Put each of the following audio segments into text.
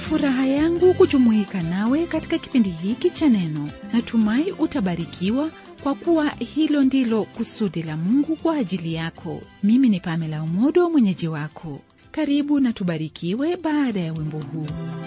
furaha yangu kujumuika nawe katika kipindi hiki cha neno natumai utabarikiwa kwa kuwa hilo ndilo kusudi la mungu kwa ajili yako mimi ni pamela umodo mwenyeji wako karibu na tubarikiwe baada ya wimbo huu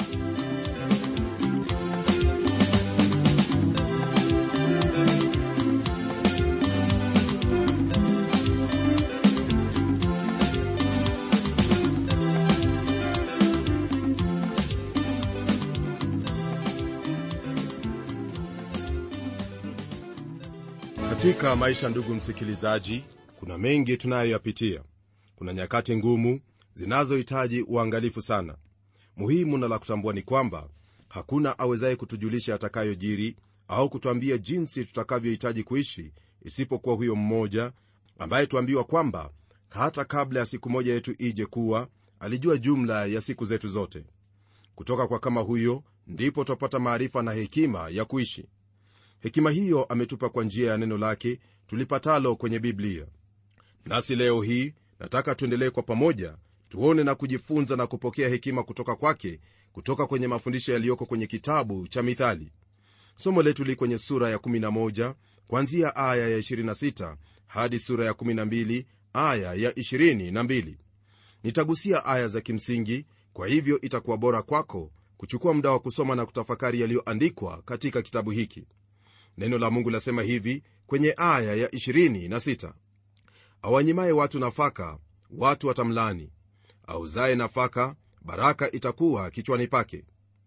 katika maisha ndugu msikilizaji kuna mengi tunayoyapitia kuna nyakati ngumu zinazohitaji uangalifu sana muhimu na la kutambua ni kwamba hakuna awezaye kutujulisha atakayojiri au kutuambia jinsi tutakavyohitaji kuishi isipokuwa huyo mmoja ambaye tuambiwa kwamba hata kabla ya siku moja yetu ije kuwa alijua jumla ya siku zetu zote kutoka kwa kama huyo ndipo twapata maarifa na hekima ya kuishi hekima hiyo ametupa kwa njia ya neno lake tulipatalo kwenye biblia nasi leo hii nataka tuendelee kwa pamoja tuone na kujifunza na kupokea hekima kutoka kwake kutoka kwenye mafundisho yaliyoko kwenye kitabu cha mithali somo letu li kwenye sura ya 11 kwanzia aya ya 26 hadi sura ya 12 aya ya 22 nitagusia aya za kimsingi kwa hivyo itakuwa bora kwako kuchukua muda wa kusoma na kutafakari yaliyoandikwa katika kitabu hiki neno la mungu lasema hivi kwenye aya ya 26 awanyimaye watu nafaka watu watamlani auzaye nafaka baraka itakuwa kichwani pake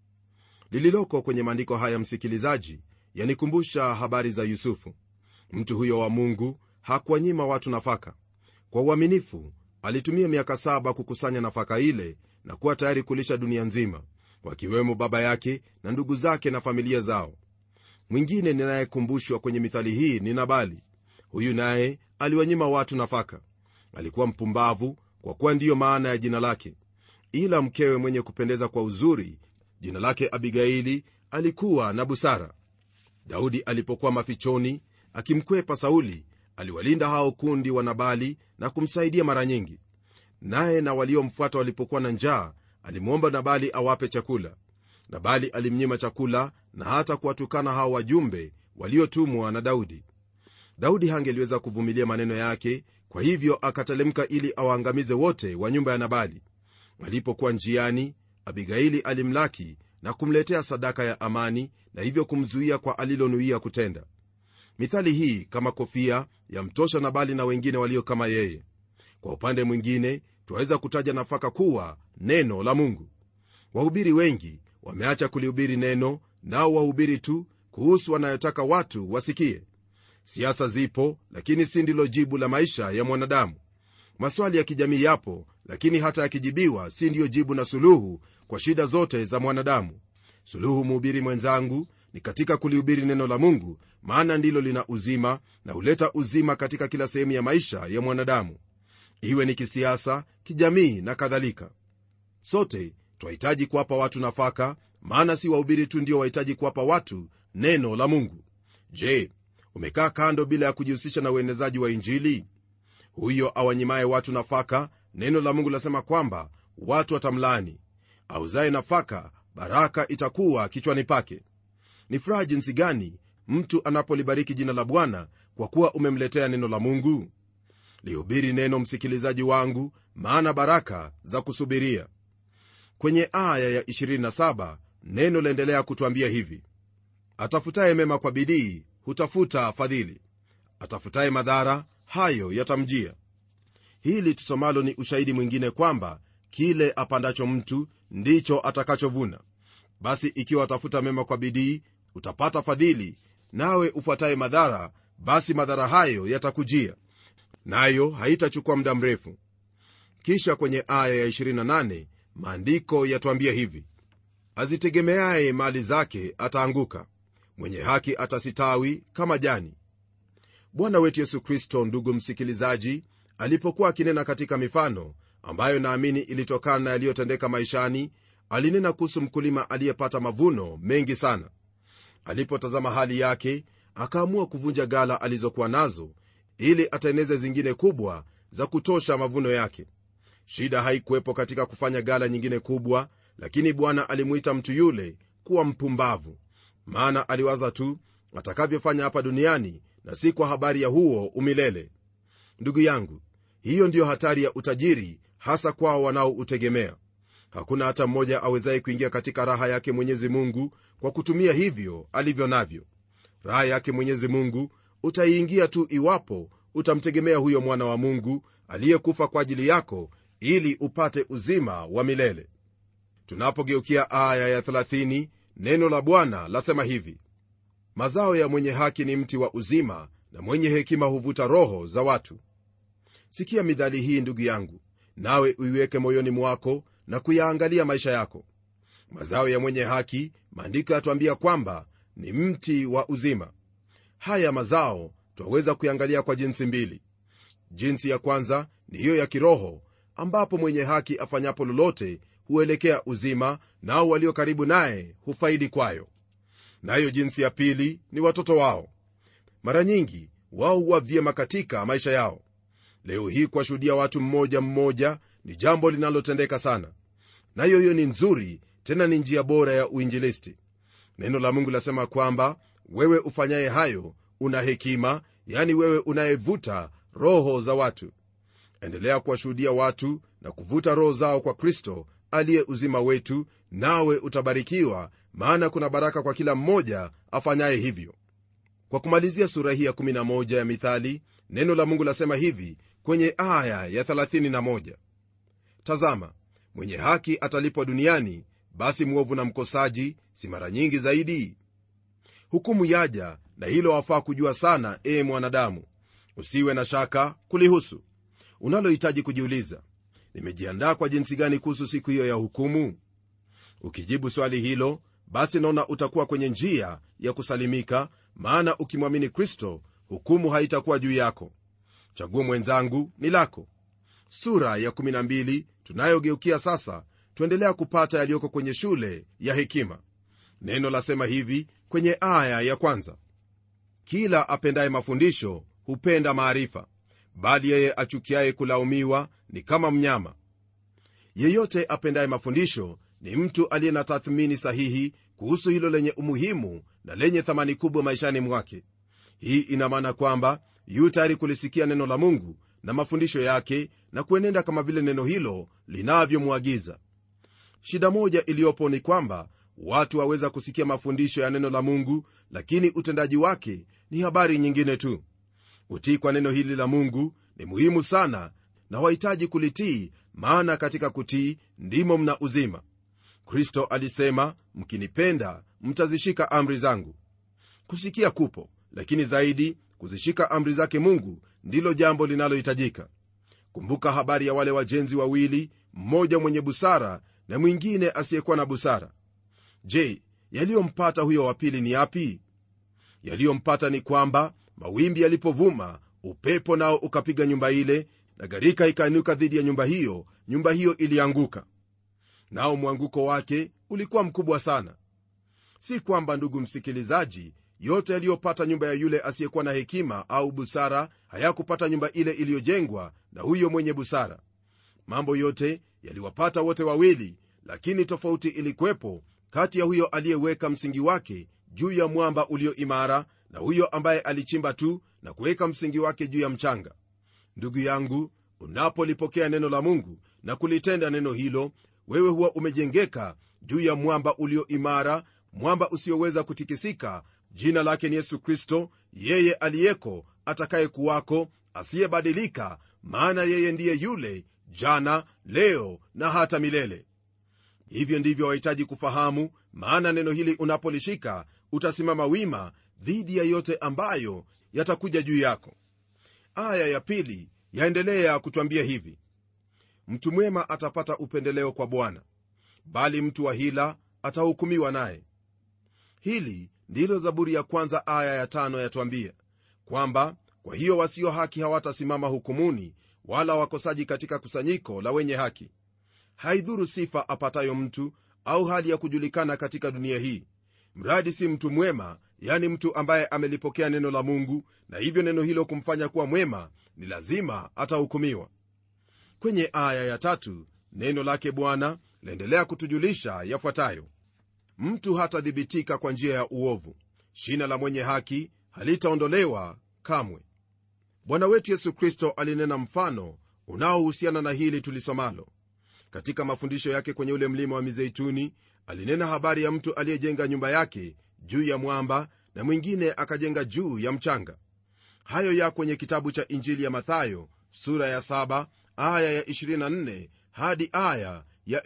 lililoko kwenye maandiko haya msikilizaji yanikumbusha habari za yusufu mtu huyo wa mungu hakuwanyima watu nafaka kwa uaminifu alitumia miaka saba kukusanya nafaka ile na kuwa tayari kulisha dunia nzima wakiwemo baba yake na ndugu zake na familia zao mwingine ninayekumbushwa kwenye mithali hii ni nabali huyu naye aliwanyima watu nafaka alikuwa mpumbavu kwa kuwa ndiyo maana ya jina lake ila mkewe mwenye kupendeza kwa uzuri jina lake abigaili alikuwa na busara daudi alipokuwa mafichoni akimkwepa sauli aliwalinda hao kundi wa nabali na kumsaidia mara nyingi naye na waliomfuata walipokuwa na njaa alimwomba nabali awape chakula nabali alimnyima chakula na hata kuwatukana hao wajumbe waliotumwa na daudi daudi hangeliweza kuvumilia maneno yake kwa hivyo akatelemka ili awaangamize wote wa nyumba ya nabali alipokuwa njiani abigaili alimlaki na kumletea sadaka ya amani na hivyo kumzuia kwa alilonuia kutenda mithali hii kama kofia yamtosha nabali na wengine walio kama yeye kwa upande mwingine twaweza kutaja nafaka kuwa neno la mungu wahubiri wengi wameacha kulihubiri neno nao wahubiri tu kuhusu wanayotaka watu wasikie siasa zipo lakini si ndilo jibu la maisha ya mwanadamu maswali ya kijamii yapo lakini hata yakijibiwa si ndiyo jibu na suluhu kwa shida zote za mwanadamu suluhu mhubiri mwenzangu ni katika kulihubiri neno la mungu maana ndilo lina uzima na huleta uzima katika kila sehemu ya maisha ya mwanadamu iwe ni kisiasa kijamii na kadhalika sote twahitaji kuwapa watu nafaka maana si wahubiri tu ndio wahitaji kuwapa watu neno la mungu je umekaa kando bila ya kujihusisha na uenezaji wa injili huyo awanyimaye watu nafaka neno la mungu lasema kwamba watu watamlani auzaye nafaka baraka itakuwa kichwani pake ni furaha jinsi gani mtu anapolibariki jina la bwana kwa kuwa umemletea neno la mungu lihubiri neno msikilizaji wangu maana baraka za kusubiria kwenye aya ya 27 neno laendelea kutwambia hivi atafutaye mema kwa bidii hutafuta fadhili atafutaye madhara hayo yatamjia hili tusomalo ni ushahidi mwingine kwamba kile apandacho mtu ndicho atakachovuna basi ikiwa atafuta mema kwa bidii utapata fadhili nawe ufuataye madhara basi madhara hayo yatakujia nayo haitachukua muda mrefu kisha kwenye aya ya 28 maandiko yatwambia hivi azitegemeaye mali zake ataanguka mwenye haki atasitawi kama jani bwana wetu yesu kristo ndugu msikilizaji alipokuwa akinena katika mifano ambayo naamini ilitokana na yaliyotendeka maishani alinena kuhusu mkulima aliyepata mavuno mengi sana alipotazama hali yake akaamua kuvunja gala alizokuwa nazo ili ateneze zingine kubwa za kutosha mavuno yake shida haikuwepo katika kufanya gala nyingine kubwa lakini bwana alimwita mtu yule kuwa mpumbavu maana aliwaza tu atakavyofanya hapa duniani na si kwa habari ya huo umilele ndugu yangu hiyo ndiyo hatari ya utajiri hasa kwao wanaoutegemea hakuna hata mmoja awezaye kuingia katika raha yake mwenyezi mungu kwa kutumia hivyo alivyo navyo raha yake mwenyezi mungu utaiingia tu iwapo utamtegemea huyo mwana wa mungu aliyekufa kwa ajili yako ili upate uzima wa milele tunapogeukia aya ya 30 neno la bwana lasema hivi mazao ya mwenye haki ni mti wa uzima na mwenye hekima huvuta roho za watu sikia midhali hii ndugu yangu nawe uiweke moyoni mwako na kuyaangalia maisha yako mazao ya mwenye haki maandiko yatuambia kwamba ni mti wa uzima haya mazao twaweza kuyangalia kwa jinsi mbili jinsi ya kwanza ni hiyo ya kiroho ambapo mwenye haki afanyapo lolote huelekea uzima nao walio karibu naye hufaidi kwayo nayo jinsi ya pili ni watoto wao mara nyingi wao huwa vyema katika maisha yao leo hii kuwashuhudia watu mmoja mmoja ni jambo linalotendeka sana nayo hiyo ni nzuri tena ni njia bora ya uinjilisti neno la mungu lasema kwamba wewe ufanyaye hayo una hekima yani wewe unayevuta roho za watu endelea kuwashuhudia watu na kuvuta roho zao kwa kristo aliye uzima wetu nawe utabarikiwa maana kuna baraka kwa kila mmoja afanyaye hivyo kwa kumalizia sura hii ya 11 ya mithali neno la mungu lasema hivi kwenye aya ya 31 tazama mwenye haki atalipwa duniani basi mwovu na mkosaji si mara nyingi zaidi hukumu yaja na hilo wafaa kujua sana ee mwanadamu usiwe na shaka kulihusu unalohitaji kujiuliza nimejiandaa kwa jinsi gani kuhusu siku hiyo ya hukumu ukijibu swali hilo basi naona utakuwa kwenye njia ya kusalimika maana ukimwamini kristo hukumu haitakuwa juu yako chaguo mwenzangu ni lako sura ya 12 tunayogeukia sasa tuendelea kupata yaliyoko kwenye shule ya hekima neno lasema hivi kwenye aya ya kwanza kila apendaye mafundisho hupenda maarifa bali yeye achukiaye kulaumiwa ni kama mnyama yeyote apendaye mafundisho ni mtu aliye na tathmini sahihi kuhusu hilo lenye umuhimu na lenye thamani kubwa maishani mwake hii ina maana kwamba yu tayari kulisikia neno la mungu na mafundisho yake na kuenenda kama vile neno hilo linavyomwagiza shida moja iliyopo ni kwamba watu waweza kusikia mafundisho ya neno la mungu lakini utendaji wake ni habari nyingine tu utii kwa neno hili la mungu ni muhimu sana na wahitaji kulitii maana katika kutii ndimo mna uzima kristo alisema mkinipenda mtazishika amri zangu kusikia kupo lakini zaidi kuzishika amri zake mungu ndilo jambo linalohitajika kumbuka habari ya wale wajenzi wawili mmoja mwenye busara na mwingine asiyekuwa na busara je yaliyompata huyo wa pili ni yapi yaliyompata ni kwamba mawimbi yalipovuma upepo nao ukapiga nyumba ile na gharika ikainuka dhidi ya nyumba hiyo nyumba hiyo ilianguka nao mwanguko wake ulikuwa mkubwa sana si kwamba ndugu msikilizaji yote yaliyopata nyumba ya yule asiyekuwa na hekima au busara hayakupata nyumba ile iliyojengwa na huyo mwenye busara mambo yote yaliwapata wote wawili lakini tofauti ilikuwepo kati ya huyo aliyeweka msingi wake juu ya mwamba ulio imara na huyo ambaye alichimba tu na kuweka msingi wake juu ya mchanga ndugu yangu unapolipokea neno la mungu na kulitenda neno hilo wewe huwa umejengeka juu ya mwamba ulio imara mwamba usioweza kutikisika jina lake ni yesu kristo yeye aliyeko atakaye kuwako asiyebadilika maana yeye ndiye yule jana leo na hata milele hivyo ndivyo wahitaji kufahamu maana neno hili unapolishika utasimama wima dhidi ya yote ambayo yatakuja juu yako aya ya pili yaendelea kutwambia hivi mtu mwema atapata upendeleo kwa bwana bali mtu wa hila atahukumiwa naye hili ndilo zaburi ya kwanza aya ya tano yatwambia kwamba kwa hiyo wasio haki hawatasimama hukumuni wala wakosaji katika kusanyiko la wenye haki haidhuru sifa apatayo mtu au hali ya kujulikana katika dunia hii mradi si mtu mwema yani mtu ambaye amelipokea neno la mungu na hivyo neno hilo kumfanya kuwa mwema ni lazima atahukumiwa kwenye aya ya tatu neno lake bwana laendelea kutujulisha yafuatayo mtu hatadhibitika kwa njia ya uovu shina la mwenye haki halitaondolewa kamwe bwana wetu yesu kristo alinena mfano unaohusiana na hili tulisomalo katika mafundisho yake kwenye ule mlima wa mizeituni alinena habari ya mtu aliyejenga nyumba yake juu ya mwamba na mwingine akajenga juu ya mchanga hayo ya kwenye kitabu cha injili ya mathayo sura ya 7 aya ya 24 hadi aya ya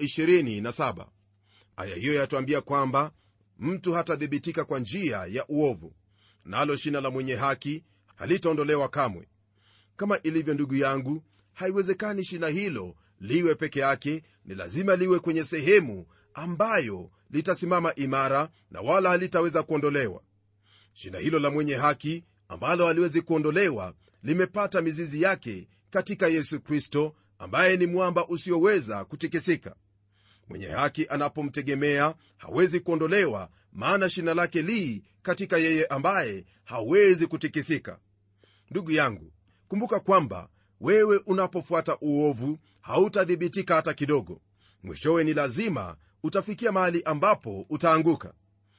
27 aya hiyo yatuambia kwamba mtu hatadhibitika kwa njia ya uovu nalo na shina la mwenye haki halitaondolewa kamwe kama ilivyo ndugu yangu haiwezekani shina hilo liwe peke yake ni lazima liwe kwenye sehemu ambayo litasimama imara na wala halitaweza kuondolewa shina hilo la mwenye haki ambalo haliwezi kuondolewa limepata mizizi yake katika yesu kristo ambaye ni mwamba usioweza kutikisika mwenye haki anapomtegemea hawezi kuondolewa maana shina lake lii katika yeye ambaye hawezi kutikisika ndugu yangu kumbuka kwamba wewe unapofuata uovu hautadhibitika hata kidogo mwishowe ni lazima utafikia mahali ambapo utaanguka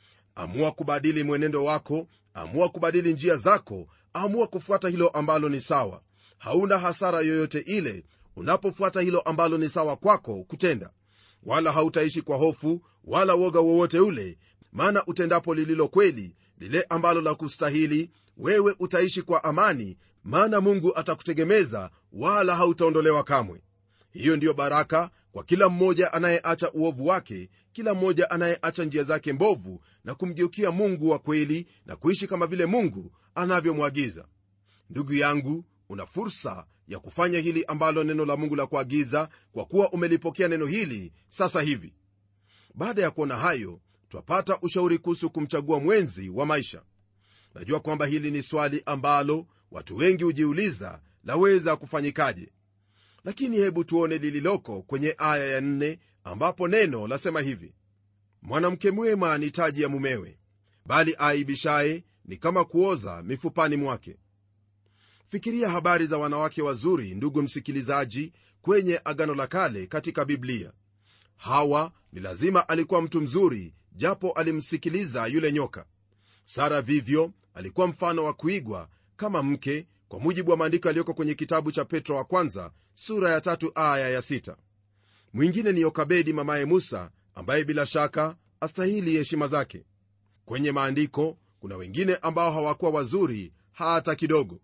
amua kubadili mwenendo wako amua kubadili njia zako amua kufuata hilo ambalo ni sawa hauna hasara yoyote ile unapofuata hilo ambalo ni sawa kwako kutenda wala hautaishi kwa hofu wala woga wowote ule maana utendapo lililo kweli lile ambalo la kustahili wewe utaishi kwa amani maana mungu atakutegemeza wala hautaondolewa kamwe hiyo ndiyo baraka kwa kila mmoja anayeacha uovu wake kila mmoja anayeacha njia zake mbovu na kumgeukia mungu wa kweli na kuishi kama vile mungu anavyomwagiza ndugu yangu una fursa ya kufanya hili ambalo neno la mungu la kuagiza kwa kuwa umelipokea neno hili sasa hivi baada ya kuona hayo twapata ushauri kuhusu kumchagua mwenzi wa maisha najua kwamba hili ni swali ambalo watu wengi hujiuliza laweza kufanyikaje lakini hebu tuone lililoko kwenye aya ya nne ambapo neno lasema hivi mwanamke mwema ni taji ya mumewe bali aibishaye ni kama kuoza mifupani mwake fikiria habari za wanawake wazuri ndugu msikilizaji kwenye agano la kale katika biblia hawa ni lazima alikuwa mtu mzuri japo alimsikiliza yule nyoka sara vivyo alikuwa mfano wa kuigwa kama mke kwa mujibu wa maandiko yaliyoko kwenye kitabu cha petro wa kwanza sura ya tatu aya ya sita mwingine ni yokabedi mamaye musa ambaye bila shaka astahili heshima zake kwenye maandiko kuna wengine ambao hawakuwa wazuri hata kidogo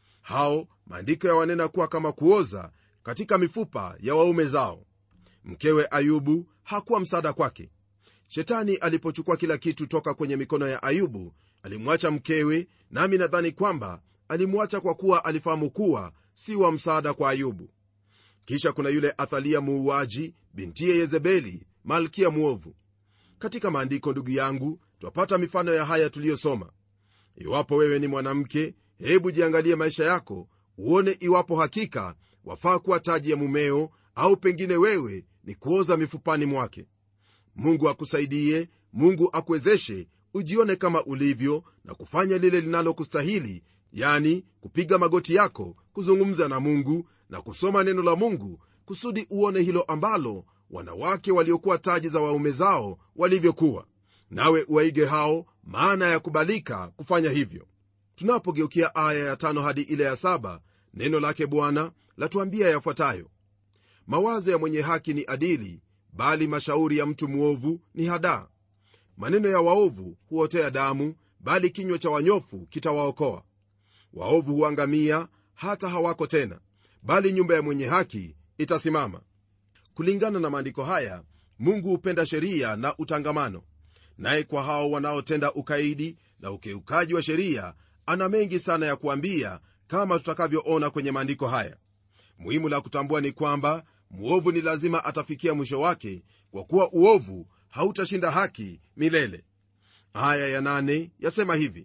hao maandiko yawanena kuwa kama kuoza katika mifupa ya waume zao mkewe ayubu hakuwa msaada kwake shetani alipochukua kila kitu toka kwenye mikono ya ayubu alimwacha mkewe nami nadhani kwamba alimwacha kwa kuwa alifahamu kuwa si wa msaada kwa ayubu kisha kuna yule athalia muuaji bintiye yezebeli malkia mwovu katika maandiko ndugu yangu twapata mifano ya haya tuliyosoma iwapo wewe ni mwanamke hebu jiangalie maisha yako uone iwapo hakika wafaa kuwa taji ya mumeo au pengine wewe ni kuoza mifupani mwake mungu akusaidie mungu akuwezeshe ujione kama ulivyo na kufanya lile linalokustahili yani kupiga magoti yako kuzungumza na mungu na kusoma neno la mungu kusudi uone hilo ambalo wanawake waliokuwa taji za waume zao walivyokuwa nawe uwaige hao maana ya kubalika kufanya hivyo tunapogeukia aya ya tano hadi ile ya saba neno lake bwana latuambia yafuatayo mawazo ya mwenye haki ni adili bali mashauri ya mtu mwovu ni hadaa maneno ya waovu huotea damu bali kinywa cha wanyofu kitawaokoa waovu huangamia hata hawako tena bali nyumba ya mwenye haki itasimama kulingana na maandiko haya mungu hupenda sheria na utangamano naye kwa hao wanaotenda ukaidi na ukiukaji wa sheria ana mengi sana ya kuambia kama tutakavyoona kwenye maandiko haya muhimu la kutambua ni kwamba mwovu ni lazima atafikia mwisho wake kwa kuwa uovu hautashinda haki milele aya ya nane yasema hivi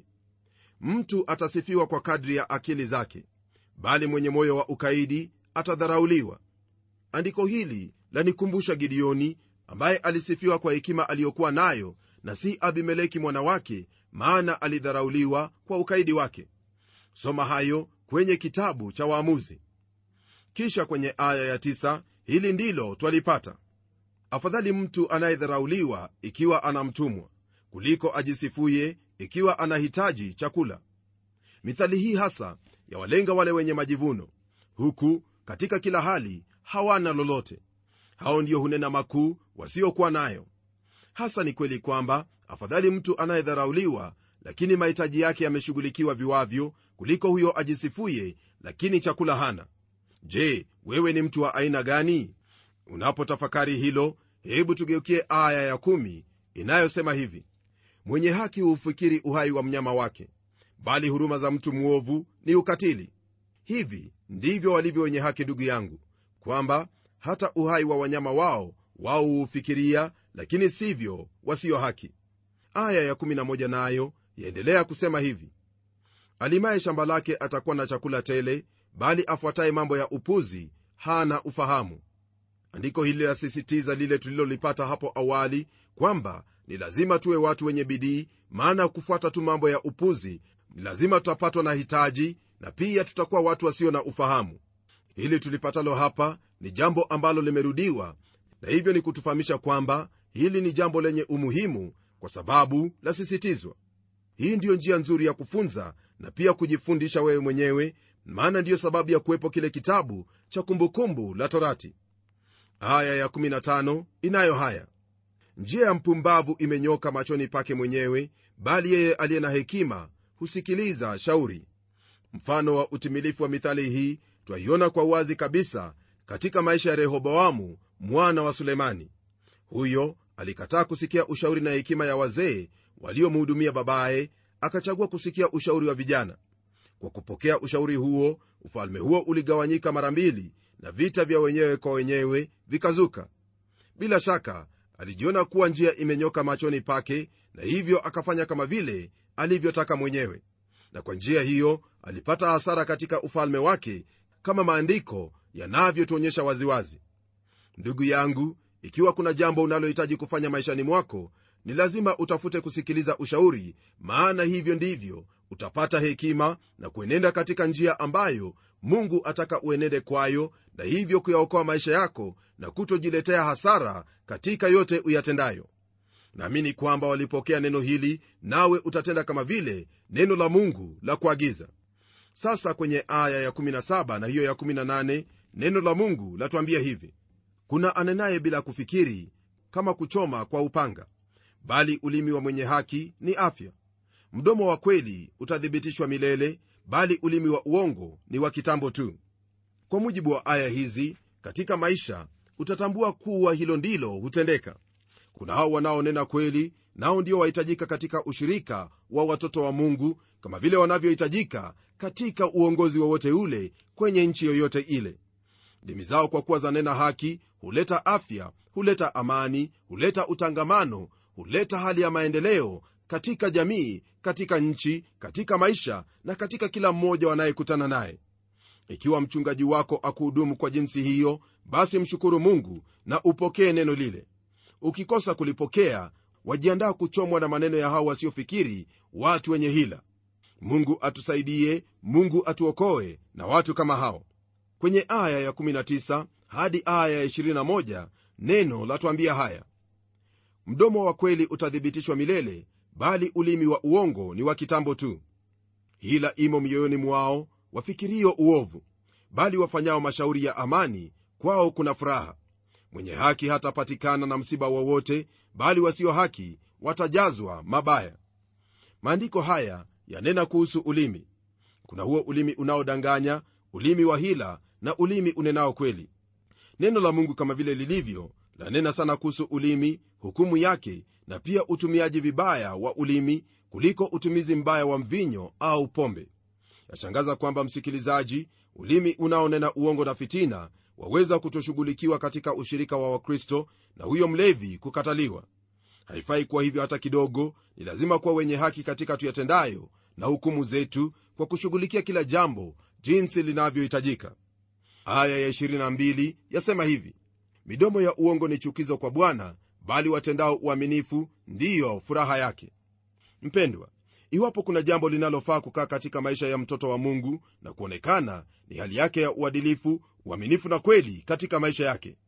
mtu atasifiwa kwa kadri ya akili zake bali mwenye moyo wa ukaidi atadharauliwa andiko hili lanikumbusha gideoni ambaye alisifiwa kwa hekima aliyokuwa nayo na si abimeleki mwana wake maana alidharauliwa kwa ukaidi wake soma hayo kwenye kitabu cha waamuzi kisha kwenye aya ya tisa, hili ndilo twalipata afadhali mtu anayedharauliwa ikiwa anamtumwa kuliko ajisifuye ikiwa anahitaji chakula mithali hii hasa yawalenga wale wenye majivuno huku katika kila hali hawana lolote hao ndio hunena makuu wasiokuwa nayo hasa ni kweli kwamba afadhali mtu anayedharauliwa lakini mahitaji yake yameshughulikiwa viwavyo kuliko huyo ajisifuye lakini chakula hana je wewe ni mtu wa aina gani unapotafakari hilo hebu tugeukie aya ya kumi inayosema hivi mwenye haki huufikiri uhai wa mnyama wake bali huruma za mtu mwovu ni ukatili hivi ndivyo walivyo wenye haki ndugu yangu kwamba hata uhai wa wanyama wao wao huufikiria lakini sivyo wasio haki aya ya11 nayo yaendelea kusema hivi alimaye shamba lake atakuwa na chakula tele bali afuataye mambo ya upuzi hana ufahamu andiko hili lasisitiza lile tulilolipata hapo awali kwamba ni lazima tuwe watu wenye bidii maana kufuata tu mambo ya upuzi ni lazima tutapatwa na hitaji na pia tutakuwa watu wasio na ufahamu hili tulipatalo hapa ni jambo ambalo limerudiwa na hivyo ni kutufahamisha kwamba hili ni jambo lenye umuhimu kwa sababu lasisitizwa hii ndiyo njia nzuri ya kufunza na pia kujifundisha wewe mwenyewe maana ndiyo sababu ya kuwepo kile kitabu cha kumbukumbu la torati aya ya15 inayo haya njia ya mpumbavu imenyoka machoni pake mwenyewe bali yeye aliye na hekima husikiliza shauri mfano wa utimilifu wa mithali hii twaiona kwa wazi kabisa katika maisha ya rehoboamu mwana wa sulemani huyo alikataa kusikia ushauri na hekima ya wazee waliomhudumia babaye akachagua kusikia ushauri wa vijana kwa kupokea ushauri huo ufalme huo uligawanyika mara mbili na vita vya wenyewe kwa wenyewe vikazuka bila shaka alijiona kuwa njia imenyoka machoni pake na hivyo akafanya kama vile alivyotaka mwenyewe na kwa njia hiyo alipata hasara katika ufalme wake kama maandiko yanavyotuonyesha waziwazi ndugu yangu ikiwa kuna jambo unalohitaji kufanya maishani mwako ni lazima utafute kusikiliza ushauri maana hivyo ndivyo utapata hekima na kuenenda katika njia ambayo mungu ataka uenende kwayo na hivyo kuyaokoa maisha yako na kutojiletea hasara katika yote uyatendayo naamini kwamba walipokea neno hili nawe utatenda kama vile neno la mungu la kuagiza sasa kwenye aya ya17 na hiyo ya18 neno la mungu latuambia hivi kuna anenaye bila kufikiri kama kuchoma kwa upanga bali ulimi wa mwenye haki ni afya mdomo wa kweli utathibitishwa milele bali ulimi wa uongo ni wa kitambo tu kwa mujibu wa aya hizi katika maisha utatambua kuwa hilo ndilo hutendeka kuna hao wanaonena kweli nao ndio wahitajika katika ushirika wa watoto wa mungu kama vile wanavyohitajika katika uongozi wowote ule kwenye nchi yoyote ile ndimi zao kwa kuwa zanena haki huleta afya huleta amani huleta utangamano huleta hali ya maendeleo katika jamii katika nchi katika maisha na katika kila mmoja wanayekutana naye ikiwa mchungaji wako akuhudumu kwa jinsi hiyo basi mshukuru mungu na upokee neno lile ukikosa kulipokea wajiandaa kuchomwa na maneno ya hao wasiofikiri watu wenye hila mungu atusaidie mungu atuokoe na watu kama hao kwenye aya ya19 hadi aya ya21 neno latuambia haya mdomo wa kweli utathibitishwa milele bali ulimi wa uongo ni wa kitambo tu hila imo mioyoni mwao wafikirio uovu bali wafanyao mashauri ya amani kwao kuna furaha mwenye haki hatapatikana na msiba wowote bali wasio haki watajazwa mabaya maandiko haya yanena kuhusu ulimi kuna huo ulimi unaodanganya ulimi wa hila na ulimi unenao kweli neno la mungu kama vile lilivyo lanena sana kuhusu ulimi hukumu yake na pia utumiaji vibaya wa ulimi kuliko utumizi mbaya wa mvinyo au pombe yashangaza kwamba msikilizaji ulimi unaonena uongo na fitina waweza kutoshughulikiwa katika ushirika wa wakristo na huyo mlevi kukataliwa haifai kuwa hivyo hata kidogo ni lazima kuwa wenye haki katika tuyatendayo na hukumu zetu kwa kushughulikia kila jambo jinsi linavyohitajika aya ya 22 yasema hivi midomo ya uongo ni chukizo kwa bwana bali watendao uaminifu ndiyo furaha yake mpendwa iwapo kuna jambo linalofaa kukaa katika maisha ya mtoto wa mungu na kuonekana ni hali yake ya uadilifu uaminifu na kweli katika maisha yake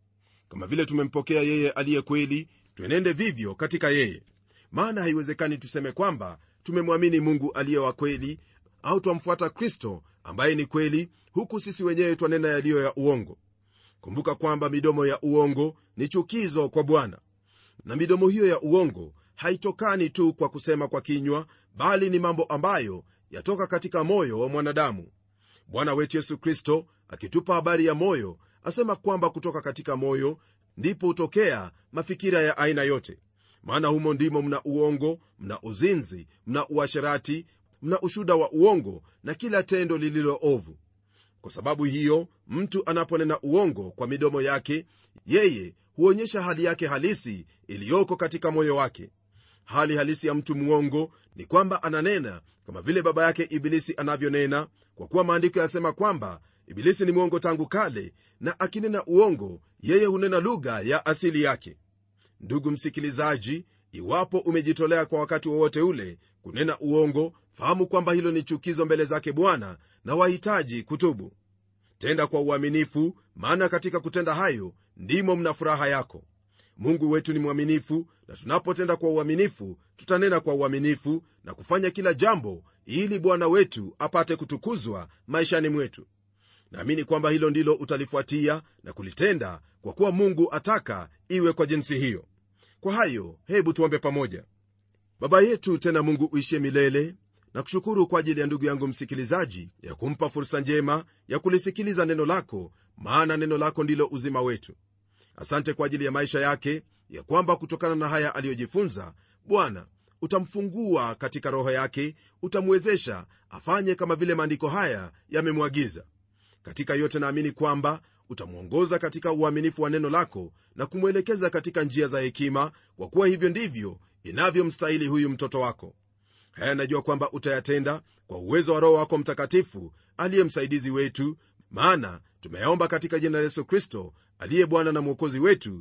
kama vile tumempokea yeye aliye kweli twenende vivyo katika yeye maana haiwezekani tuseme kwamba tumemwamini mungu aliye wa kweli au twamfuata kristo ambaye ni kweli huku sisi wenyewe twanena yaliyo ya uongo kumbuka kwamba midomo ya uongo ni chukizo kwa bwana na midomo hiyo ya uongo haitokani tu kwa kusema kwa kinywa bali ni mambo ambayo yatoka katika moyo wa mwanadamu bwana wetu yesu kristo akitupa habari ya moyo asema kwamba kutoka katika moyo ndipo hutokea mafikira ya aina yote maana humo ndimo mna uongo mna uzinzi mna uasherati mna ushuda wa uongo na kila tendo lililo ovu kwa sababu hiyo mtu anaponena uongo kwa midomo yake yeye huonyesha hali yake halisi iliyoko katika moyo wake hali halisi ya mtu mwongo ni kwamba ananena kama vile baba yake ibilisi anavyonena kwa kuwa maandiko yasema kwamba ibilisi ni mwongo tangu kale na akinena uongo yeye hunena lugha ya asili yake ndugu msikilizaji iwapo umejitolea kwa wakati wowote ule kunena uongo fahamu kwamba hilo ni chukizo mbele zake bwana na wahitaji kutubu tenda kwa uaminifu maana katika kutenda hayo ndimo mna furaha yako mungu wetu ni mwaminifu na tunapotenda kwa uaminifu tutanena kwa uaminifu na kufanya kila jambo ili bwana wetu apate kutukuzwa maishani mwetu naamini kwamba hilo ndilo utalifuatia na kulitenda kwa kuwa mungu ataka iwe kwa jinsi hiyo kwa hayo hebu tuombe pamoja baba yetu tena mungu uishie milele na kushukuru kwa ajili ya ndugu yangu msikilizaji ya kumpa fursa njema ya kulisikiliza neno lako maana neno lako ndilo uzima wetu asante kwa ajili ya maisha yake ya kwamba kutokana na haya aliyojifunza bwana utamfungua katika roho yake utamwezesha afanye kama vile maandiko haya yamemwagiza katika yote naamini kwamba utamwongoza katika uaminifu wa neno lako na kumwelekeza katika njia za hekima kwa kuwa hivyo ndivyo inavyomstahili huyu mtoto wako haya najua kwamba utayatenda kwa uwezo wa roho wako mtakatifu aliye msaidizi wetu maana tumeyaomba katika jina la yesu kristo aliye bwana na mwokozi wetu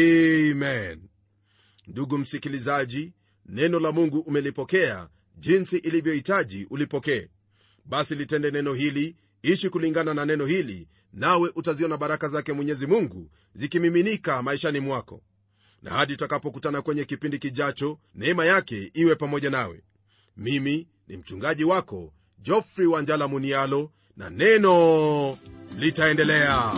amen ndugu msikilizaji neno la mungu umelipokea jinsi ilivyohitaji ulipokee basi litende neno hili ishi kulingana na neno hili nawe utaziona baraka zake mwenyezi mungu zikimiminika maishani mwako na hadi tutakapokutana kwenye kipindi kijacho neema yake iwe pamoja nawe mimi ni mchungaji wako jofrey wanjala munialo na neno litaendelea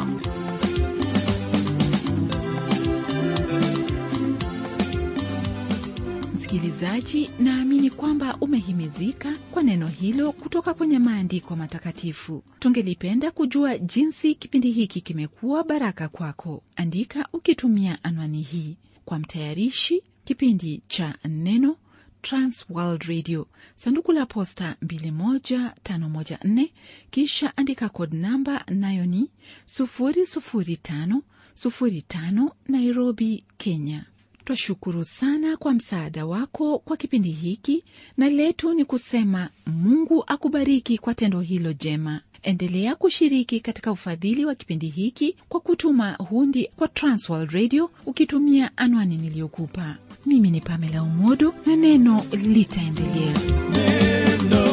msikilizaji naamini kwamba umehimizika kwa neno hilo kutoka kwenye maandiko matakatifu tungelipenda kujua jinsi kipindi hiki kimekuwa baraka kwako andika ukitumia anwani hii kwa mtayarishi kipindi cha neno transworld radio sanduku la posta 21514 kisha andika kod namba nayo ni 00505 nairobi kenya twashukuru sana kwa msaada wako kwa kipindi hiki na letu ni kusema mungu akubariki kwa tendo hilo jema endelea kushiriki katika ufadhili wa kipindi hiki kwa kutuma hundi kwa transworld radio ukitumia anwani niliyokupa mimi ni pamela umodo na neno litaendelea neno